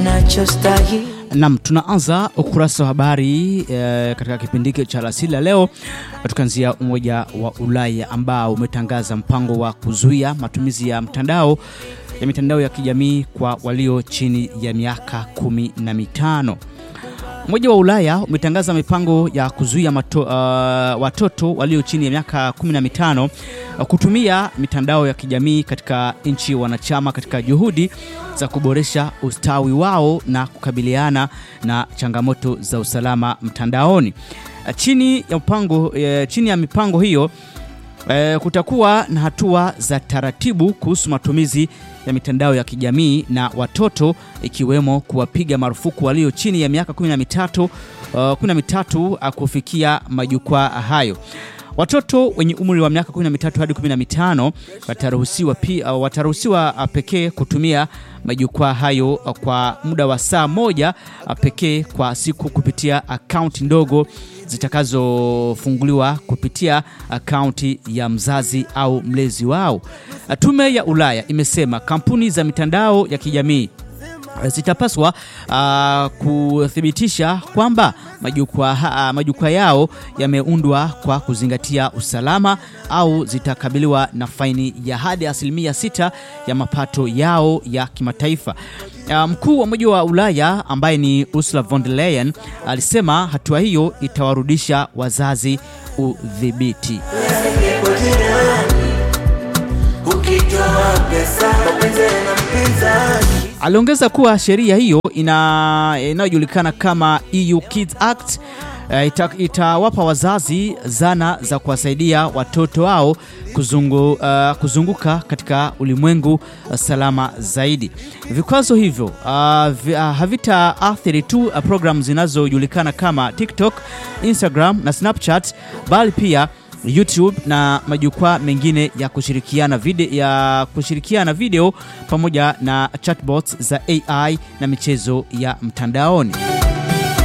nachostahili Nam, tunaanza ukurasa wa habari e, katika kipindi hiki cha alasiri ya leo, tukianzia Umoja wa Ulaya ambao umetangaza mpango wa kuzuia matumizi ya mtandao ya mitandao ya kijamii kwa walio chini ya miaka kumi na mitano. Umoja wa Ulaya umetangaza mipango ya kuzuia mato, uh, watoto walio chini ya miaka 15 uh, kutumia mitandao ya kijamii katika nchi wanachama katika juhudi za kuboresha ustawi wao na kukabiliana na changamoto za usalama mtandaoni. Uh, chini ya mpango, uh, chini ya mipango hiyo E, kutakuwa na hatua za taratibu kuhusu matumizi ya mitandao ya kijamii na watoto ikiwemo kuwapiga marufuku walio chini ya miaka 13 uh, 13 kufikia majukwaa hayo. Watoto wenye umri wa miaka 13 hadi 15 wataruhusiwa pia uh, wataruhusiwa uh, pekee kutumia majukwaa hayo uh, kwa muda wa saa moja uh, pekee kwa siku kupitia akaunti ndogo zitakazofunguliwa kupitia akaunti ya mzazi au mlezi wao. Tume ya Ulaya imesema kampuni za mitandao ya kijamii zitapaswa uh, kuthibitisha kwamba majukwaa uh, majukwaa yao yameundwa kwa kuzingatia usalama au zitakabiliwa na faini ya hadi asilimia sita ya mapato yao ya kimataifa. Uh, mkuu wa Umoja wa Ulaya ambaye ni Ursula von der Leyen alisema hatua hiyo itawarudisha wazazi udhibiti. ukitoa pesa mapenzi na mpinzani Aliongeza kuwa sheria hiyo ina inayojulikana kama EU Kids Act eh, ita, itawapa wazazi zana za kuwasaidia watoto wao kuzungu, uh, kuzunguka katika ulimwengu uh, salama zaidi. Vikwazo hivyo uh, vi, uh, havitaathiri tu uh, programu zinazojulikana kama TikTok, Instagram na Snapchat bali pia YouTube na majukwaa mengine ya kushirikiana video, ya kushirikiana video pamoja na chatbots za AI na michezo ya mtandaoni.